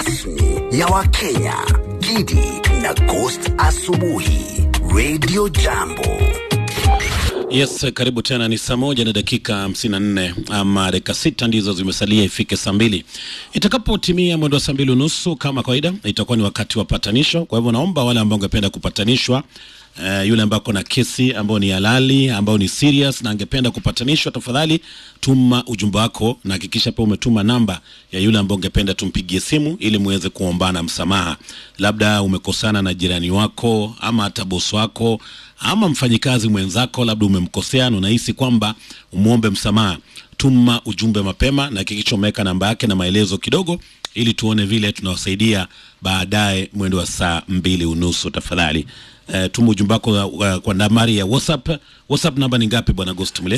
rasmi ya Wakenya, Gidi na Ghost Asubuhi, Radio Jambo. Yes, karibu tena. Ni saa moja na dakika hamsini na nne ama dakika sita ndizo zimesalia ifike saa mbili. Itakapotimia mwendo wa saa mbili unusu kama kawaida, itakuwa ni wakati wa patanisho. Kwa hivyo naomba wale ambao ungependa kupatanishwa Uh, yule ambao na kesi ambao ni halali ambao ni serious na angependa kupatanishwa, tafadhali tuma ujumbe wako na hakikisha pia umetuma namba ya yule ambao ungependa tumpigie simu ili muweze kuombana msamaha. Labda umekosana na jirani wako ama hata bosi wako ama mfanyikazi mwenzako, labda umemkosea na unahisi kwamba umwombe msamaha. Tuma ujumbe mapema na hakikisha umeweka namba yake na maelezo kidogo, ili tuone vile tunawasaidia baadaye mwendo wa saa mbili unusu. Tafadhali uh, tuma ujumbe wako uh, kwa nambari ya WhatsApp. WhatsApp namba ni ngapi bwana Ghost Mle?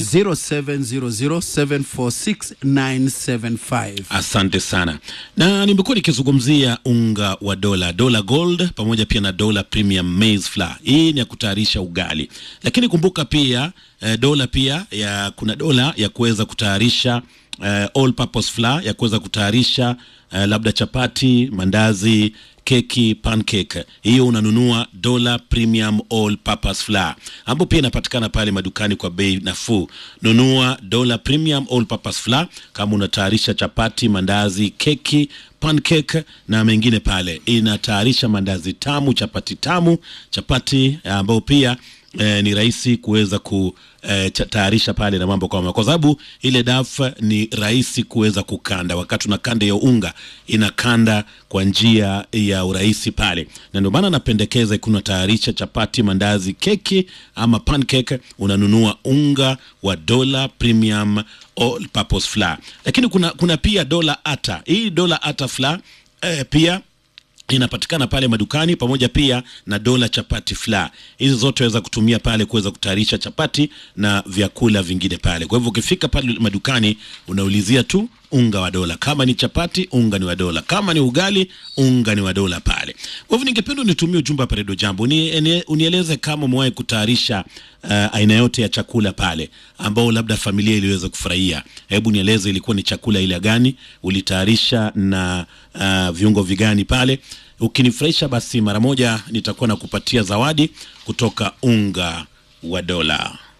0700746975 Asante sana, na nimekuwa nikizungumzia unga wa dola dola gold pamoja pia na dola premium maize flour. Hii ni ya kutayarisha ugali, lakini kumbuka pia eh, dola pia ya kuna dola ya kuweza kutayarisha eh, all purpose flour ya kuweza kutayarisha eh, labda chapati, mandazi keki pancake, hiyo unanunua dola premium all purpose flour, ambapo pia inapatikana pale madukani kwa bei nafuu. Nunua dola premium all purpose flour kama unatayarisha chapati, mandazi, keki pancake na mengine pale. Inatayarisha mandazi tamu, chapati tamu, chapati ambayo pia eh, ni rahisi kuweza kutayarisha pale na mambo kama, kwa sababu ile daf ni rahisi kuweza kukanda. Wakati unakanda hiyo unga inakanda kwa njia ya urahisi pale, na ndio maana napendekeza ikiwa unatayarisha chapati, mandazi, keki ama pancake, unanunua unga wa dola premium all purpose flour. Lakini kuna, kuna pia dola ata. Hii dola ata flour eh, pia inapatikana pale madukani pamoja pia na dola chapati flour. Hizi zote waweza kutumia pale kuweza kutayarisha chapati na vyakula vingine pale. Kwa hivyo ukifika pale madukani unaulizia tu unga wa dola. Kama ni chapati, unga ni wa dola. Kama ni ugali, unga ni wa dola pale. Kwa hivyo ningependa unitumie ujumbe hapa Redio Jambo, Uni- unieleze kama umewahi kutayarisha uh, aina yote ya chakula pale ambao labda familia iliweza kufurahia. Hebu nieleze ilikuwa ni chakula ile gani, ulitayarisha na uh, viungo vigani pale. Ukinifurahisha basi mara moja nitakuwa nakupatia zawadi kutoka unga wa dola.